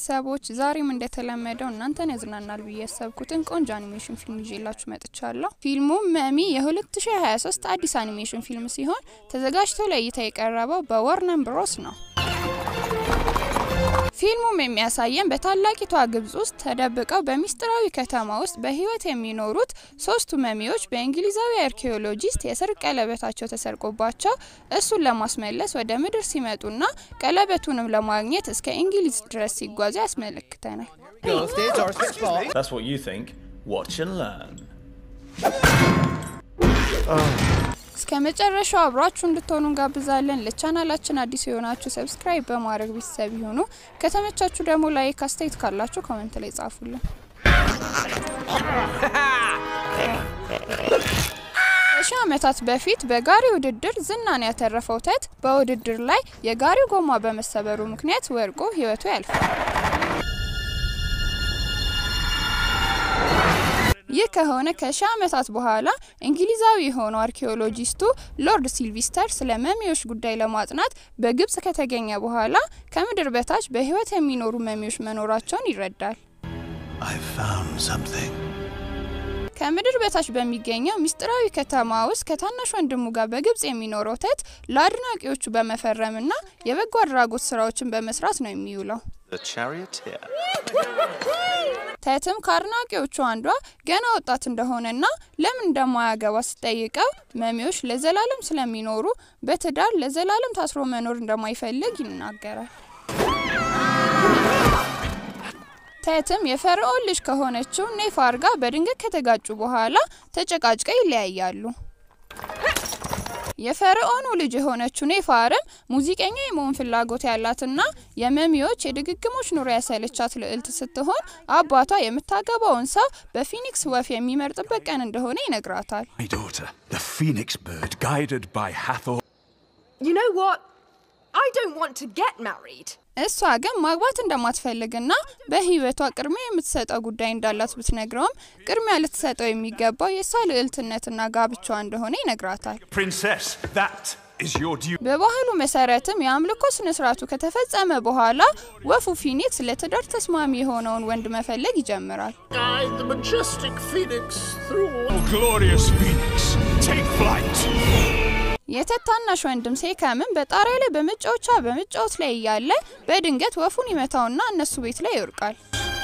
ቤተሰቦች ዛሬም እንደተለመደው እናንተን ያዝናናል ብዬ ያሰብኩትን ቆንጆ አኒሜሽን ፊልም ይዤላችሁ መጥቻለሁ። ፊልሙ መሚ የ2023 አዲስ አኒሜሽን ፊልም ሲሆን ተዘጋጅቶ ለእይታ የቀረበው በወርነር ብሮስ ነው። ፊልሙም የሚያሳየን በታላቂቷ ግብጽ ውስጥ ተደብቀው በሚስጥራዊ ከተማ ውስጥ በህይወት የሚኖሩት ሶስቱ መሚዎች በእንግሊዛዊ አርኪኦሎጂስት የሰርግ ቀለበታቸው ተሰርቆባቸው እሱን ለማስመለስ ወደ ምድር ሲመጡና ቀለበቱንም ለማግኘት እስከ እንግሊዝ ድረስ ሲጓዙ ያስመለክተናል። That's what you think. Watch and learn. እስከ መጨረሻው አብራችሁ እንድትሆኑ እንጋብዛለን። ለቻናላችን አዲስ የሆናችሁ ሰብስክራይብ በማድረግ ቤተሰብ ይሁኑ። ከተመቻችሁ ደግሞ ላይክ፣ አስተያየት ካላችሁ ኮመንት ላይ ጻፉልን። ከሺህ ዓመታት በፊት በጋሪ ውድድር ዝናን ያተረፈው ቴት በውድድር ላይ የጋሪው ጎማ በመሰበሩ ምክንያት ወድቆ ህይወቱ ያልፋል። ይህ ከሆነ ከሺህ ዓመታት በኋላ እንግሊዛዊ የሆነው አርኪኦሎጂስቱ ሎርድ ሲልቪስተር ስለ መሚዎች ጉዳይ ለማጥናት በግብጽ ከተገኘ በኋላ ከምድር በታች በህይወት የሚኖሩ መሚዎች መኖራቸውን ይረዳል። I found something. ከምድር በታች በሚገኘው ምስጢራዊ ከተማ ውስጥ ከታናሽ ወንድሙ ጋር በግብጽ የሚኖረው ቴት ለአድናቂዎቹ በመፈረምና የበጎ አድራጎት ስራዎችን በመስራት ነው የሚውለው። The charioteer. ቴትም ከአድናቂዎቹ አንዷ ገና ወጣት እንደሆነና ለምን እንደማያገባ ስጠይቀው መሚዎች ለዘላለም ስለሚኖሩ በትዳር ለዘላለም ታስሮ መኖር እንደማይፈልግ ይናገራል። ቴትም የፈርዖን ልጅ ከሆነችው ኔፋር ጋር በድንገት ከተጋጩ በኋላ ተጨቃጭቀው ይለያያሉ። የፈርዖኑ ልጅ የሆነችው ኔፋርም ሙዚቀኛ የመሆን ፍላጎት ያላትና የመሚዎች የድግግሞች ኑሮ ያሰለቻት ልዕልት ስትሆን አባቷ የምታገባውን ሰው በፊኒክስ ወፍ የሚመርጥበት ቀን እንደሆነ ይነግራታል። My daughter, the phoenix bird, guided by Hathor. You know what? I don't want to get married. እሷ ግን ማግባት እንደማትፈልግና በሕይወቷ ቅድሚያ የምትሰጠው ጉዳይ እንዳላት ብትነግረውም ቅድሚያ ልትሰጠው የሚገባው የእሷ ልዕልትነትና ጋብቻዋ እንደሆነ ይነግራታል። Princess, that is your due. በባህሉ መሰረትም የአምልኮ ስነ ስርዓቱ ከተፈጸመ በኋላ ወፉ ፊኒክስ ለትዳር ተስማሚ የሆነውን ወንድ መፈለግ ይጀምራል። Guide the majestic phoenix through Oh, glorious phoenix, take flight. የቴት ታናሽ ወንድም ሴከምን በጣሪያ ላይ በመጫወቻ በመጫወት ላይ እያለ በድንገት ወፉን ይመታውና እነሱ ቤት ላይ ይወድቃል።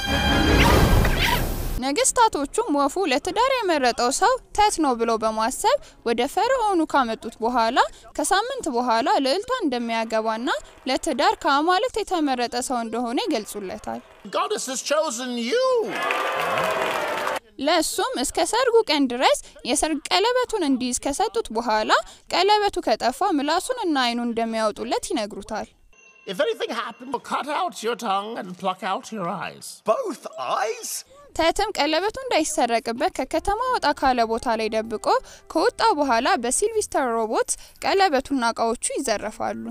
ነገስታቶቹም ወፉ ለትዳር የመረጠው ሰው ቴት ነው ብለው በማሰብ ወደ ፈርዖኑ ካመጡት በኋላ ከሳምንት በኋላ ልዕልቷ እንደሚያገባና ለትዳር ከአማልክት የተመረጠ ሰው እንደሆነ ይገልጹለታል። Goddess has chosen you. ለእሱም እስከ ሰርጉ ቀን ድረስ የሰርግ ቀለበቱን እንዲይዝ ከሰጡት በኋላ ቀለበቱ ከጠፋ ምላሱን እና አይኑን እንደሚያወጡለት ይነግሩታል። If anything happened, cut out your tongue and pluck out your eyes. Both eyes? ቴትም ቀለበቱ እንዳይሰረቅበት ከከተማ ወጣ ካለ ቦታ ላይ ደብቆ ከወጣ በኋላ በሲልቪስተር ሮቦት ቀለበቱና እቃዎቹ ይዘረፋሉ።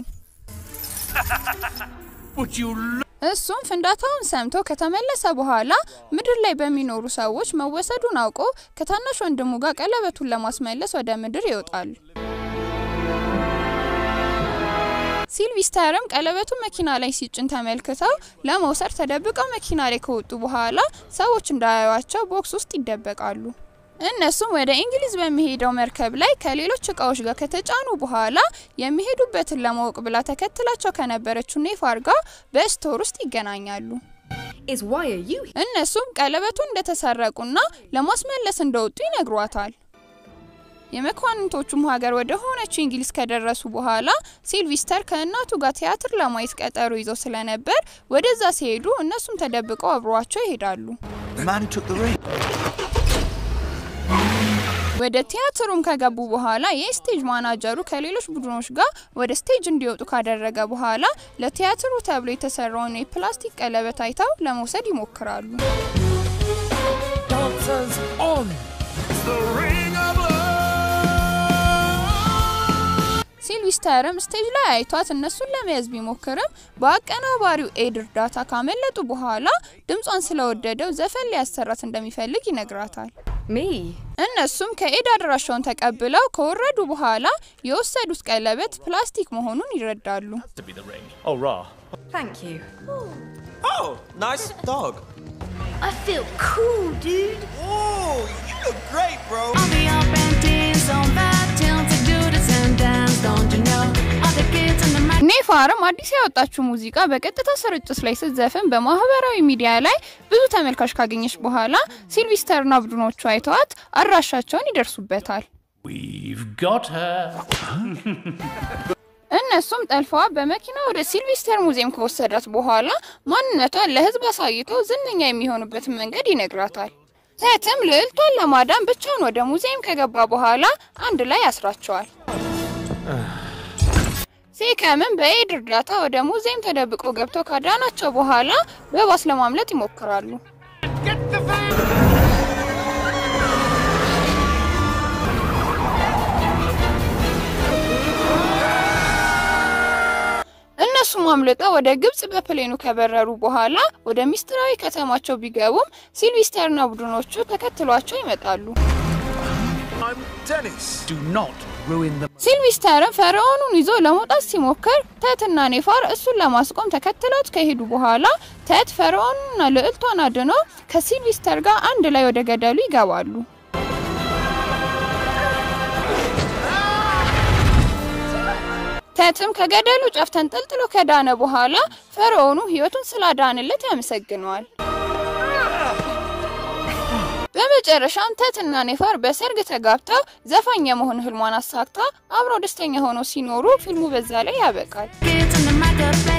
Would you look? እሱም ፍንዳታውን ሰምቶ ከተመለሰ በኋላ ምድር ላይ በሚኖሩ ሰዎች መወሰዱን አውቆ ከታናሽ ወንድሙ ጋር ቀለበቱን ለማስመለስ ወደ ምድር ይወጣሉ። ሲልቪስተርም ቀለበቱ መኪና ላይ ሲጭን ተመልክተው ለመውሰድ ተደብቀው መኪና ላይ ከወጡ በኋላ ሰዎች እንዳያዩቸው ቦክስ ውስጥ ይደበቃሉ። እነሱም ወደ እንግሊዝ በሚሄደው መርከብ ላይ ከሌሎች እቃዎች ጋር ከተጫኑ በኋላ የሚሄዱበትን ለማወቅ ብላ ተከትላቸው ከነበረችው ኔፋር ጋር በስቶር ውስጥ ይገናኛሉ። Is why are you here? እነሱም ቀለበቱ እንደተሰረቁና ለማስመለስ እንደወጡ ይነግሯታል። የመኳንንቶቹም ሀገር ወደ ሆነችው እንግሊዝ ከደረሱ በኋላ ሲልቪስተር ከእናቱ ጋር ቲያትር ለማየት ቀጠሮ ይዘው ስለነበር ወደዛ ሲሄዱ እነሱም ተደብቀው አብሯቸው ይሄዳሉ። The man who took the ring. ወደ ቲያትሩም ከገቡ በኋላ የስቴጅ ማናጀሩ ከሌሎች ቡድኖች ጋር ወደ ስቴጅ እንዲወጡ ካደረገ በኋላ ለቲያትሩ ተብሎ የተሰራውን የፕላስቲክ ቀለበት አይተው ለመውሰድ ይሞክራሉ። Dancers on. The ring of love. ሲልቪስተርም ስቴጅ ላይ አይቷት እነሱን ለመያዝ ቢሞክርም በአቀናባሪው ኤድ እርዳታ ካመለጡ በኋላ ድምጿን ስለወደደው ዘፈን ሊያሰራት እንደሚፈልግ ይነግራታል። Me? እነሱም ከኤድ አድራሻውን ተቀብለው ከወረዱ በኋላ የወሰዱት ቀለበት ፕላስቲክ መሆኑን ይረዳሉ። To be the ring. Oh, rah. Thank you. Oh, nice dog. I feel cool, dude. Oh, you look great, bro. All the up and teens on bad tunes to do the and dance, don't you know? All the kids in the mic. ኔፋርም አዲስ ያወጣችው ሙዚቃ በቀጥታ ስርጭት ላይ ስትዘፍን በማህበራዊ ሚዲያ ላይ ብዙ ተመልካች ካገኘች በኋላ ሲልቪስተርና ቡድኖቹ አይተዋት አድራሻቸውን ይደርሱበታል። We've got her. እነሱም ጠልፈዋ በመኪና ወደ ሲልቪስተር ሙዚየም ከወሰዳት በኋላ ማንነቷን ለህዝብ አሳይቶ ዝነኛ የሚሆኑበትን መንገድ ይነግራታል። ቴትም ልዕልቷን ለማዳን ብቻውን ወደ ሙዚየም ከገባ በኋላ አንድ ላይ ያስራቸዋል። ሴከምን በኤድ እርዳታ ወደ ሙዚየም ተደብቆ ገብተው ካዳናቸው በኋላ በባስ ለማምለጥ ይሞክራሉ። እነሱም አምልጠው ወደ ግብጽ በፕሌኑ ከበረሩ በኋላ ወደ ሚስጥራዊ ከተማቸው ቢገቡም ሲልቪስተርና ቡድኖቹ ተከትሏቸው ይመጣሉ። I'm Dennis. Do not ruin the. ሲልቪስተርም ፈርዖኑን ይዞ ለመውጣት ሲሞክር ተትና ኔፋር እሱን ለማስቆም ተከትለውት ከሄዱ በኋላ ተት ፈርዖኑንና ልዕልቷን አድኖ ከሲልቪስተር ጋር አንድ ላይ ወደ ገደሉ ይገባሉ። ተትም ከገደሉ ጫፍ ተንጠልጥሎ ከዳነ በኋላ ፈርዖኑ ሕይወቱን ስላዳንለት ያመሰግነዋል። በመጨረሻም ተትና ኔፋር በሰርግ ተጋብተው ዘፋኝ የመሆን ህልሟን አሳክታ አብረው ደስተኛ ሆነው ሲኖሩ ፊልሙ በዛ ላይ ያበቃል። Kids in the mic of